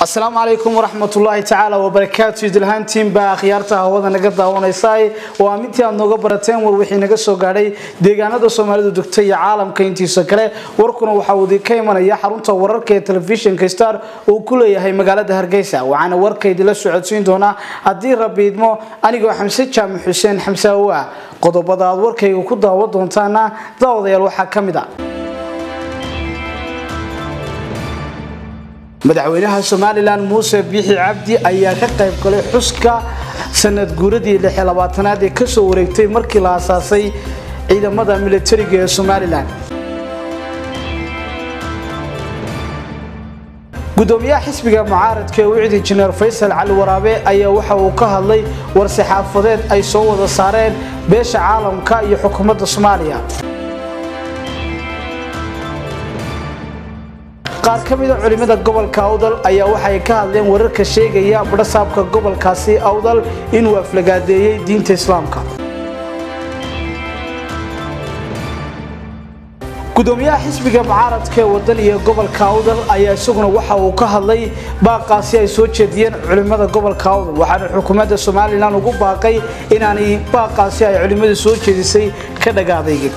asalaamu calaykum waraxmatullaahi tacaala wabarakaatu idilhaantiinbaa akhyaarta hawada naga daawanaysaay waa midtii aad nooga barateen war wixii naga soo gaadhay deegaanada soomaalidu degta iyo caalamka intiisa kale warkuna waxaa uu idinka imanaya xarunta wararka ee telefishinka star uu ku leeyahay magaalada hargeysa waxaana warka idinla socodsiin doonaa haddii rabbi idmo anigoo xamse jaamac xuseen xamse awaa qodobada aad warkayga ku daawan doontaana daawadayaal waxaa ka mid a madaxweynaha somalilan muuse biixi cabdi ayaa ka qayb galay xuska sanad guuradii aad ee kasoo wareegtay markii la asaasay ciidamada militariga ee somalilan gudoomiyaha xisbiga mucaaradka ee wicid injineer faysal cali waraabe ayaa waxa uu ka hadlay war-saxaafadeed ay soo wada saareen beesha caalamka iyo xukuumadda soomaaliya qaar ka mida culimada gobolka awdal ayaa waxay ka hadleen wararka sheegaya badhasaabka gobolkaasi awdal inuu aflagaadeeyey diinta islaamka gudoomiyaha xisbiga mucaaradka ee wadan iyo gobolka awdal ayaa isaguna waxa uu ka hadlay baaqaasi ay soo jeediyeen culimada gobolka awdal waxaana xukuumadda somalilan ugu baaqay inaanay baaqaasi ay culimadu soo jeedisay ka dhagaadaygin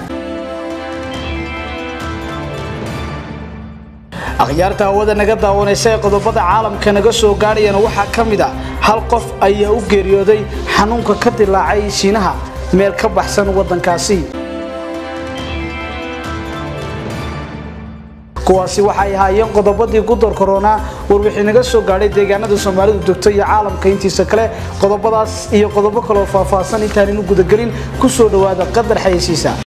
akhyaarta hawada naga daawanaysa ee qodobada caalamka naga soo gaadhayana waxaa ka mid a hal qof ayaa u geeriyooday xanuunka ka dilaacay shiinaha meel ka baxsan waddankaasi kuwaasi waxay ahaayeen qodobadii gudor korona war wixii naga soo gaadhay deegaanada soomaalidu degto iyo caalamka intiisa kale qodobadaas iyo qodobo kaloo faahfaahsan intaaninu gudagelin ku soo dhowaada qadar xayeysiisa